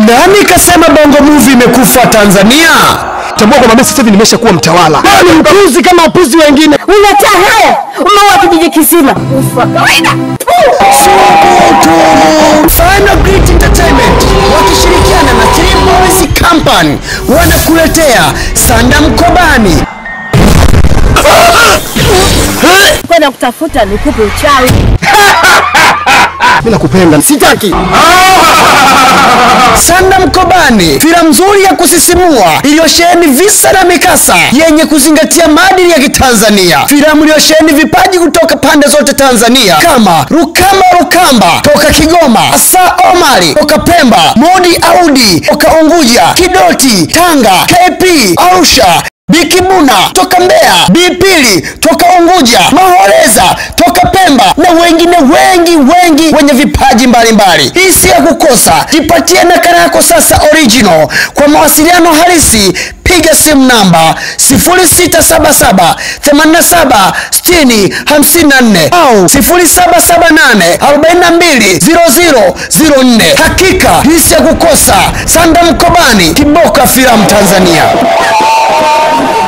Nani kasema bongo movie imekufa Tanzania? Tambua kwamba mimi sasa hivi nimeshakuwa mtawala. Ni mpuzi kama wapuzi wengine. Unataa haya, umeua kijiji kisima. Ufa kawaida. Final Great Entertainment wakishirikiana na Three Boys Company wanakuletea Sanda Mkobani. Kwenda kutafuta nikupe uchawi. Mimi nakupenda. Sitaki. Sanda Mkobani, filamu nzuri ya kusisimua iliyosheheni visa na mikasa yenye kuzingatia maadili ya Kitanzania, filamu iliyosheheni vipaji kutoka pande zote Tanzania kama Rukamba Rukamba toka Kigoma, Asa Omari toka Pemba, Modi Audi toka Unguja, Kidoti Tanga, KP Arusha Bikibuna toka Mbeya, Bipili toka Unguja, Mahoreza toka Pemba na wengine wengi wengi wenye vipaji mbalimbali. Hii si ya kukosa, jipatie nakala yako sasa original. Kwa mawasiliano halisi piga simu namba 0677 87 60 54 au 0778 42 0004. Hakika hii si ya kukosa. Sanda Mkobani, Kiboka Filamu Tanzania.